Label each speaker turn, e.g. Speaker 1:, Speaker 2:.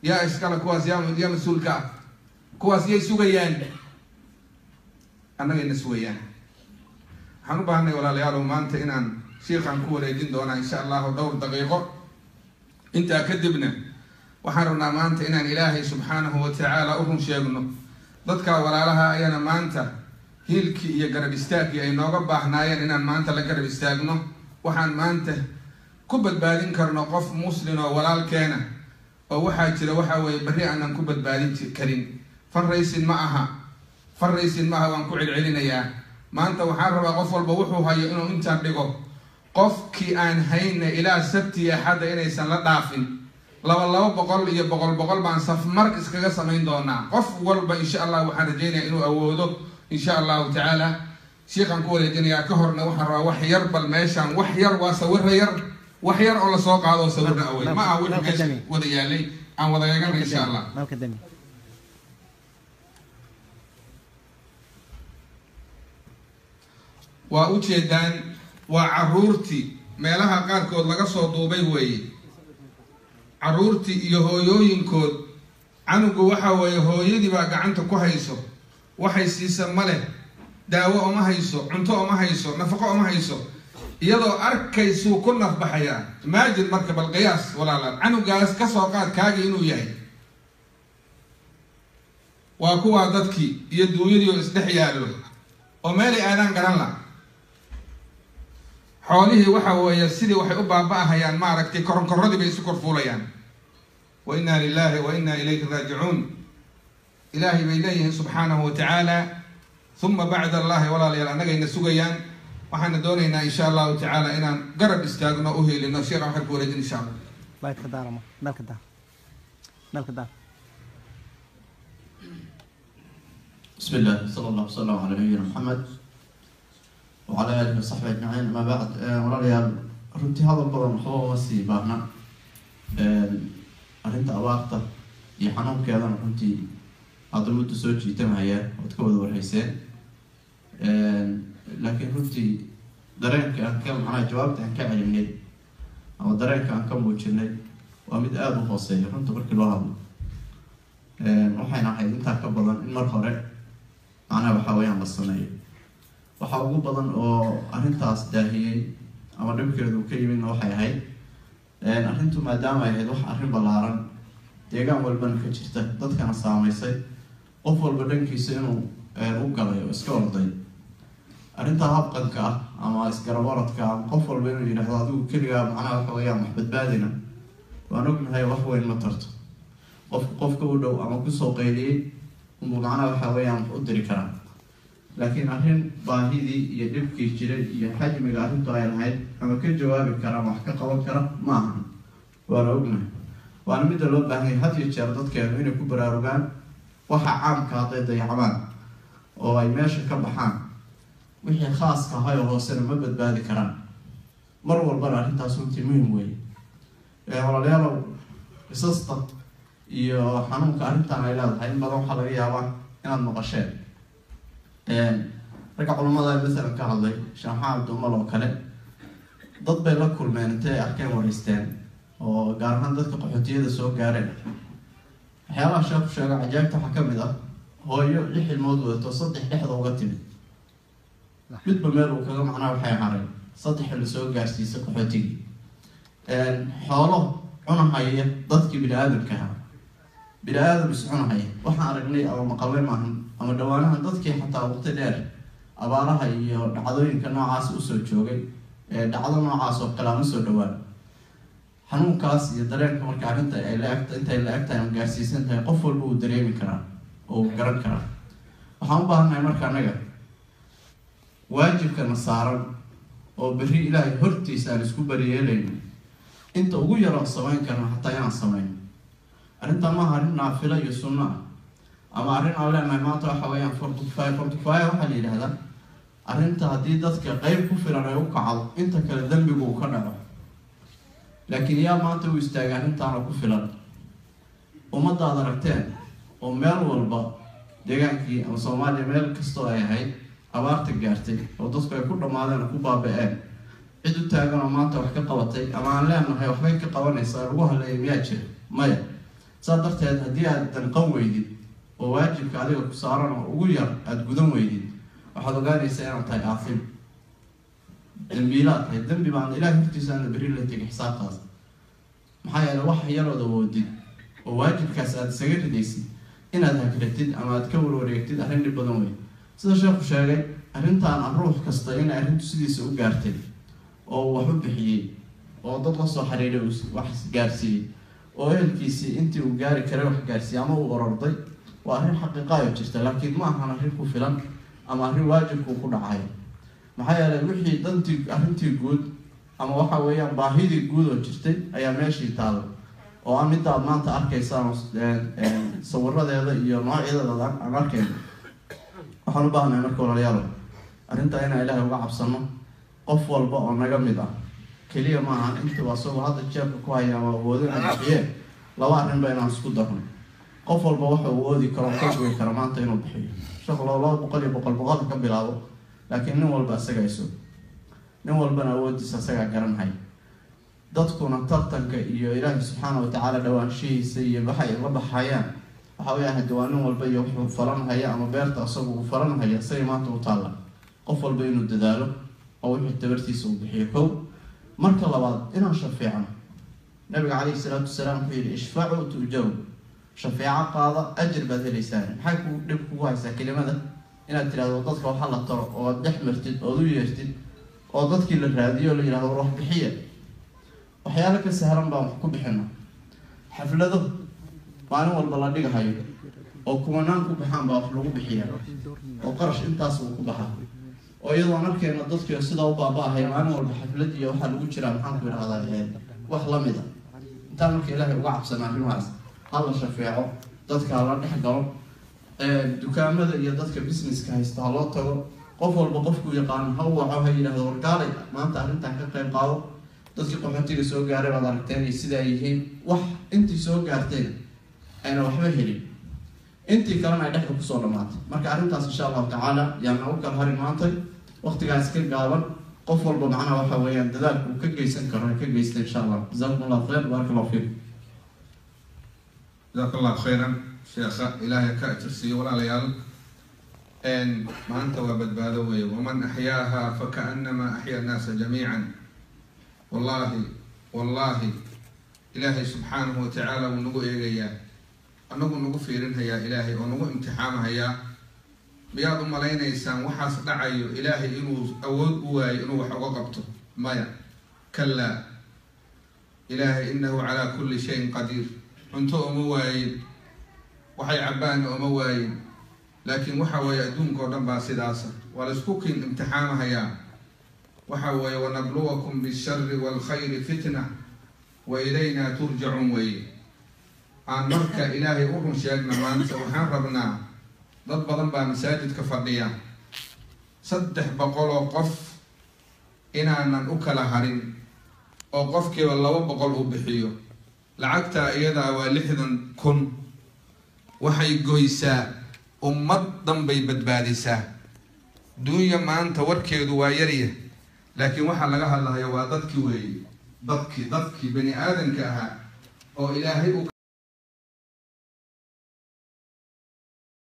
Speaker 1: yaa iskale kuwaas yaa yaa mas-uulka ah kuwaas yay sugayaan annagayna sugayaan waxaan u baahanay walaalayaalow maanta inaan shiikaan ku wareejin doonaa insha allahu dhowr daqiiqo intaa kadibna waxaan rabnaa maanta inaan ilaahay subxaanahu wa tacaala u run sheegno dadka walaalaha ayana maanta hiilkii iyo garab istaagkii ay nooga baahnaayeen inaan maanta la garab istaagno waxaan maanta ku badbaadin karno qof muslin oo walaalkeena oo waxaa jira waxa weeye berri aanan ku badbaadin karin farraysin ma aha farraysin ma aha waan ku celcelinayaa maanta waxaan rabaa qof walba wuxuu hayo inuu intaan dhigo qofkii aan hayna ilaa sabti axadda inaysan la dhaafin laba laba boqol iyo boqol boqol baan safmar iskaga samayn doonaa qof walba insha allah waxaan rajeynaya inuu awoodo insha allahu tacaala shiikaan ku wareejinayaa ka horna waxaan rabaa wax yar bal meeshaan wax yar waa sawira yar wax yar oo lasoo qaado oo sawirna awey ma aha wixii meesha wada yaalay aan wada eegana insha allah
Speaker 2: nalka dami
Speaker 1: waa ujeedaan waa caruurtii meelaha qaarkood laga soo duubay weeye caruurtii iyo hooyooyinkood canugu waxa weeye hooyadii baa gacanta ku hayso waxay siisa ma leh daawo oma hayso cunto oma hayso nafaqo oma hayso iyadoo arkaysuu ku nafbaxayaa imaajin marka bal qiyaas walaalaal canugaas kasoo qaad kaagii inuu yahay waa kuwaa dadkii iyo duunyadii oo isdhex yaallo oo meelay aadaan garan la xoolihii waxa weeye sidii waxay u baaba-ahayaan maaragtay koronkoradii bay isu korfuulayaan wa inna lilahi wa inna ilayhi raajicuun ilaahay bay leeyihiin subxaanahu wa tacaala uma bacda allahi walaalayaal annagayna sugayaan waxaana doonaynaa insha allahu tacaala inaan garab istaagno u helino sheekha waxaan ku wareejin insha allah
Speaker 2: laydka daarama nalka daar nalka daar
Speaker 3: بسم الله صلى الله وسلم على نبينا محمد وعلى آله وصحبه أجمعين أما بعد walaalayaal runtii hadal badan waxba uma sii baahna arrinta abaarta iyo xanuunkeedana runtii hadda muddo soo jiitamaya ood ka wada warhayseen laakiin runtii dareenka aan ka macnaha jawaabta aan ka celinay ama dareenka aan ka muujinay waa mid aada u hooseeya runta markii loo hadlo waxayna ahayd intaa ka badan in mar hore macnaha waxaa weyaan la sameeyo waxaa ugu badan oo arrintaas daahiyey ama dhibkeedu ka yimidna waxay ahayd arrintu maadaama ay ahayd wax arrin ballaaran deegaan walbana ka jirta dadkana saameysay qof walba dhankiisa inuu u galay oo iska orday arrintaa habqanka ah ama isgarabaradka ama qof walba inuu yidhaahdo adigu keligaa macnaha waxa weyaan wax badbaadina waan ognahay wax weyn ma tarto qofku qofka u dhow ama kusoo qayliyey unbuu macnaha waxa weeyaan wax u diri karaa laakiin arrin baahidii iyo dhibkii jiray iyo xajmiga arrintu ay lahayd ama ka jawaabi kara ama wax ka qaban kara ma ahan waana ognahay waana midda loo baahanyay had iyo jeer dadkeenu inay ku baraarugaan waxa caamka hadday dayacmaan oo ay meesha ka baxaan wixii khaaska ahay oo hoosena ma badbaadi karaan mar walbana arrintaas runtii muhim weeye walaalayaalow qisasta iyo xanuunka arrintan ay leedahay in badan waxaa laga yaabaa inaad maqasheen ragga culamada masalan ka hadlay sheekh maxamed dumal oo kale dad bay la kulmeen intay arkeen wareysteen oo gaar ahaan dadka qaxootiyada soo gaareen waxyaabaha sheekhu sheega cajaabta waxaa kamid ah hooyo lix ilmood wadato saddex dhexda uga timid midba meel uu kaga macnaa waxay haray saddex la soo gaarsiisay qaxootigii xoolo cunahaya dadkii bini aadamka ahaa bini aadam is cunahaya waxaan aragnay ama maqalwe maahan ama dhawaanahan dadkii xataa waqti dheer abaaraha iyo dhacdooyinka noocaas usoo joogay dhacdo noocaas oo kale ama soo dhawaan xanuunkaas iyo dareenka marka arrinta ay la eg intay la eg tahay ama gaarsiisan tahay qof walba uu dareemi karaa oo uu garan karaa waxaan u baahannahay marka annaga waajibkana saaran oo berri ilaahay hortiisa aan isku bariyeelayno inta ugu yaroon samayn karna hataa inaan samayno arrintan maaha arrin naafilo iyo sunno ah ama arrin aan leenahay maanta waxa weeyaan fortify fortify waxaa la yidhahdaa arrinta haddii dadka qeyb ku filan ay u kacdo inta kale dembigu uu ka dhaco laakiin yaa maanta u istaagay arrintaana ku filan ummadda ad aragteen oo meel walba deegaankii ama soomaaliya meel kastoo ay ahayd abaarta gaartay oo dadku ay ku dhammaadeen oo ku baaba-een cid u taagan oo maanta wax ka qabatay ama aan leenahay waxbay ka qabanaysaa lagu haleeya miyaa jira maya saa darteed haddii aad danqan weydid oo waajibka adiga ku saaran oo ugu yar aada gudan weydid waxaad ogaanaysaa inaad tahay aafin dambiilaad tahay dembi baan ilaah hortiisa aana beri la tegi xisaabtaas maxaa yeele wax yarood awoodid oo waajibkaas aada isaga ridaysid inaad hagratid ama aad ka warwareegtid arrin dhib badan wey sida sheekhu sheegay arrintaan ruux kasta inay arrintu sidiisa u gaartay oo wax u bixiyey oo dad la soo xiriiray uu wax gaarsiiyey oo ehelkiisii intii uu gaari karay wax gaarsiiyey ama uu ororday waa arrin xaqiiqaayo jirta laakiin ma ahan arrin ku filan ama arrin waajibkuu ku dhacayo maxaa yeelay wixii dantii arrintii guud ama waxa weeyaan baahidii guud oo jirtay ayaa meeshii taalla oo a midda aad maanta arkaysaan sawiradeeda iyo noocyadeeda aan arkayno waxaan u baahnahay marka walaalayaal arrintaa inaan ilaahay uga cabsano qof walba oo naga mid ah keliya ma ahan intuu asagoo hadda jeebka ku haya ama awoodina bixiye laba arrinba inaan isku darno qof walba waxa uu oodi karo ka goy karo maanta inuu bixiyo shaqlo laba boqol iyo boqol boqol ka bilaabo laakiin nin walba isagaa iso nin walbana awoodiisa isagaa garanhay dadkuna tartanka iyo ilaahi subxaana watacaala dhawaanshihiisa iyo waxay la baxayaan waxa weya hade waa nin walba iyo wuxuu falanhaya ama beerta isagu uu falanhaya isagay maanta u taalla qof walba inuu dadaalo oo wixii tabartiisa uu bixiyo kow marka labaad inaan shafeecno nabiga calayhi salaatu wasalaam wuxuu yihi ishfacuu tu'jaru shafeeco qaada ajir baad helaysaan maxay ku dhib kugu haysaa kelimada inaad tirahdo dadka waxa la taro oo aad dhex martid ood u yeertid oo dadkii la raadiyo o la yihahdo war wax bixiya waxyaalo ka sahlan baan wax ku bixino xaflado maalin walba la dhigahayo oo kuwanaan ku baxaan baa wax lagu bixiya oo qarash intaas uu ku baxa oo iyadoon arkeena dadkii sidaa u baaba-ahay maalin walba xaflad iyo waxaa lagu jiraa maxaan ku idhahdaa wax lamid a intaan marka ilaahay uga cabsana arrimahaas hala shafeeco dadka hala dhex galo dukaamada iyo dadka businesska haysta ha loo tago qof walba qofkuu yaqaano ha u waco ha yidhahdo wargaalay maanta arrintan ka qayb qaado dadkii qaxootiga soo gaaray baad aragteen iyo sidaa yihiin wax intii soo gaarteen ayna waxba helin intii kalena ay dhexda kusoo dhamaatay marka arrintaas insha allahu tacaala yaana u kala hari maantay waqtigaas ka gaaban qof walba macnaha waxa weeyaan dadaalka uu ka geysan karo ay ka geysta insha allah jazakum allah khayr baaraka allahu fiikum
Speaker 1: jazaaka allahu khayran sheekha ilaahay ka ajirsiiyo walaalayaal maanta waa badbaado weeye waman axyaaha fakaanama axya annaasa jamiican wallahi wallahi ilaahay subxaanahu watacaala wuu nagu eegayaa anagu nagu fiirinhayaa ilaahay oo nagu imtixaamahayaa miyaad u malaynaysaan waxaas dhacayo ilaahay inuu awood u waayo inuu wax uga qabto maya kalaa ilaahay inahu calaa kulli shayin qadiir cunto uma waayin waxay cabbaanna uma waayin laakiin waxa weeye adduunka oo dhan baa sidaasa waa laysku kin imtixaamahayaa waxa weeye wanabluwakum bishari waalkhayri fitna wa ilayna turjacuun weeye aan marka ilaahay u run sheegna maanta waxaan rabnaa dad badan baa masaajidka fadhiya saddex boqol oo qof inaanan u kala harin oo qofkiiba laba boqol uu bixiyo lacagtaa iyadaa waa lixdan kun waxay goysaa ummad dhan bay badbaadisaa duunya maanta warkeedu waa yarya laakiin waxaa laga hadlayo waa dadkii weeye dadkii dadkii bani aadamka ahaa oo ilaahay u